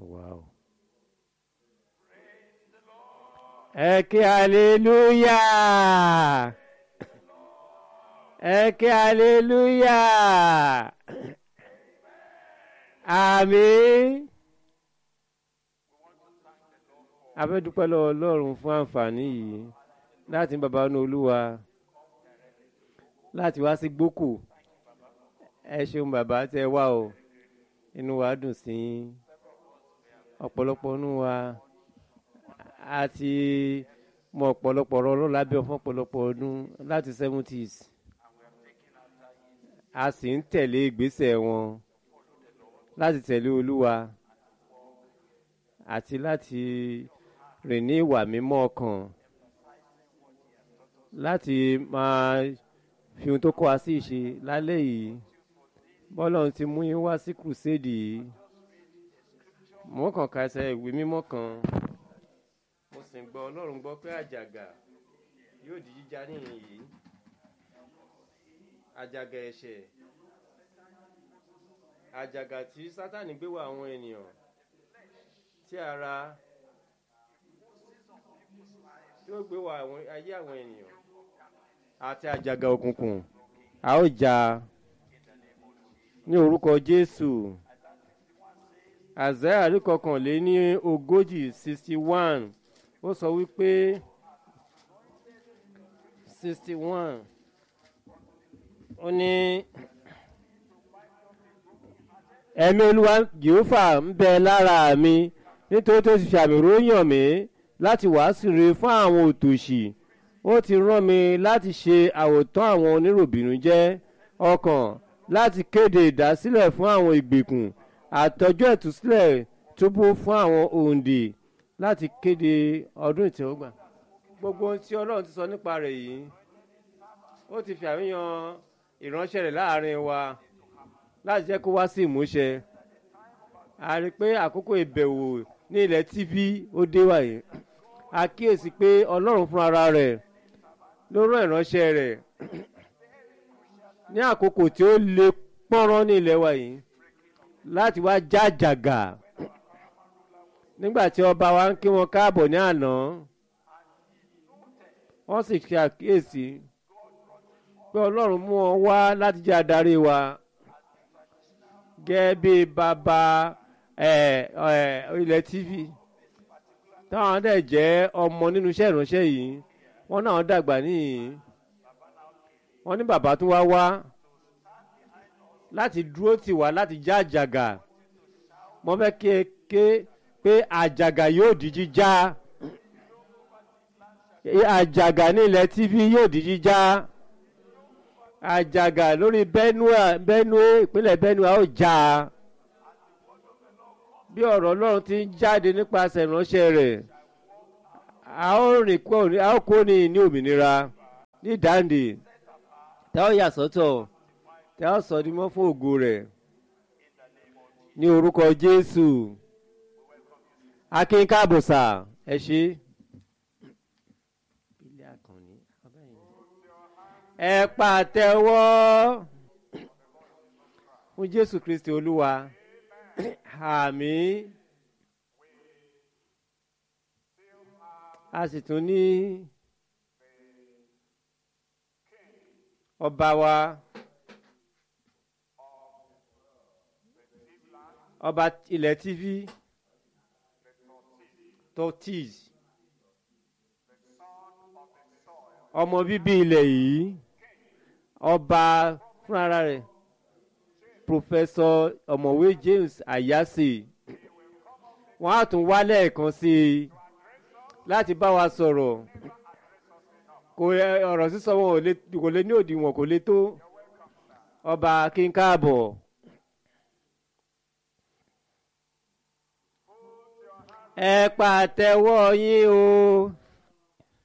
wow. ẹ kí hallelujah ẹ kí hallelujah àmín a fẹ́ dúpẹ́ lọ́wọ́ ọlọ́run fún àǹfààní yìí láti bàbá ní olúwa láti wá sí gbókò ẹ ṣeun bàbá tẹ wá o inú wa dùn sí ọ̀pọ̀lọpọ̀ inú wa àti mọ ọ̀pọ̀lọpọ̀ ọ̀rọ̀ ọlọ́run lábẹ́ fún ọ̀pọ̀lọpọ̀ ọdún láti seventies a sì ń tẹ̀lé ìgbésẹ̀ wọn láti tẹ̀lé olúwa àti láti rìn ní ìwà mímọ́ ọkàn láti máa fi ohun tó kọ́ wa sí ìṣe lálẹ́ yìí bọ́lọ́run ti mú yín wá sí kùsẹ́ẹ̀dì yìí mo kàn ka ẹsẹ̀ ìwé mímọ́ kan mo sì ń gbọ́ ọlọ́run gbọ́ pé àjàgà yóò di jíjà níhìn yìí àjàgà ẹ̀ṣẹ̀ àjàgà tí sátani gbé wá àwọn ènìyàn tí ara tí ó gbé wá ayé àwọn ènìyàn àti àjàgà òkùnkùn a ó jà ní orúkọ jésù àzẹ́ àríkọkànlé ní ogójì sixty one ó sọ wípé sixty one ó ní ẹ̀mí olúwa jehova ń bẹ lára mi nítorí tó ti fi àmì ròyàn mí láti wàásù rere fún àwọn òtòṣì ó ti rán mi láti ṣe àwòtán àwọn oníròbìnújẹ́ ọkàn láti kéde ìdásílẹ̀ fún àwọn ìgbèkùn àtọ́jú ẹ̀túsílẹ̀ túbú fún àwọn òǹdè láti kéde ọdún ìtẹ́wọ́gbà gbogbo ohun tí ọlọ́run ti sọ nípa rẹ̀ yìí ó ti fi àríyàn ìránṣẹ́ rẹ̀ láàrin wa láti jẹ́ kó wá sí ìmúṣẹ a rí i pé àkókò ìbẹ̀wò ní ilẹ̀ tv ó dé wáyé a kíyèsí pé ọlọ́run fúnra rẹ̀ ló rán ìránṣẹ́ rẹ̀ ní àkókò tí ó le pọ́nrán ní ilẹ̀ wa yìí láti wá jájàgà nígbà tí ọba wa ń kí wọn káàbọ̀ ní àná wọ́n sì ṣe àkíyèsí pé ọlọ́run mú wọn wá láti jẹ́ adarí wa gẹ́gẹ́ bí bàbá ilẹ̀ tv táwọn dẹ̀ jẹ́ ọmọ nínú iṣẹ́ ìránṣẹ́ yìí wọ́n náà dàgbà níyìn wọ́n ní bàbá tún wá wá láti dúró tì wá láti já àjàgà mo fẹ́ kí ẹ ké pé àjàgà yóò di jíjá àjàgà ní ilẹ̀ tv yóò di jíjá àjàgà lórí benue benue ìpínlẹ̀ benue ó já bí ọ̀rọ̀ ọlọ́run ti ń jáde nípasẹ̀ ìránṣẹ́ rẹ̀ a ó rìn kó a ó kó ní ní òmìnira ní dáǹdè tá ó yà sọ́tọ̀ tá ó sọ ní mọ́ fún ògo rẹ̀ ní orúkọ jésù akínkábòsà ẹ ṣe. ẹ pàtẹ́wọ́ fún jésù kristi olúwa àmín a sì tún ní ọba wa ọba ilẹ̀ tv tortis ọmọ bíbí ilẹ̀ yìí ọba fúnra rẹ̀ pòfẹ́sọ ọ̀mọ̀wé james ayase wọ́n á tún wá lẹ́ẹ̀kan sí i láti bá wa sọ̀rọ̀ kò ọ̀rọ̀ sísọ wọn kò lè ní òdiwọ̀n kò lè tó ọba kínkáàbọ̀. ẹ pàtẹ́wọ́ yín o.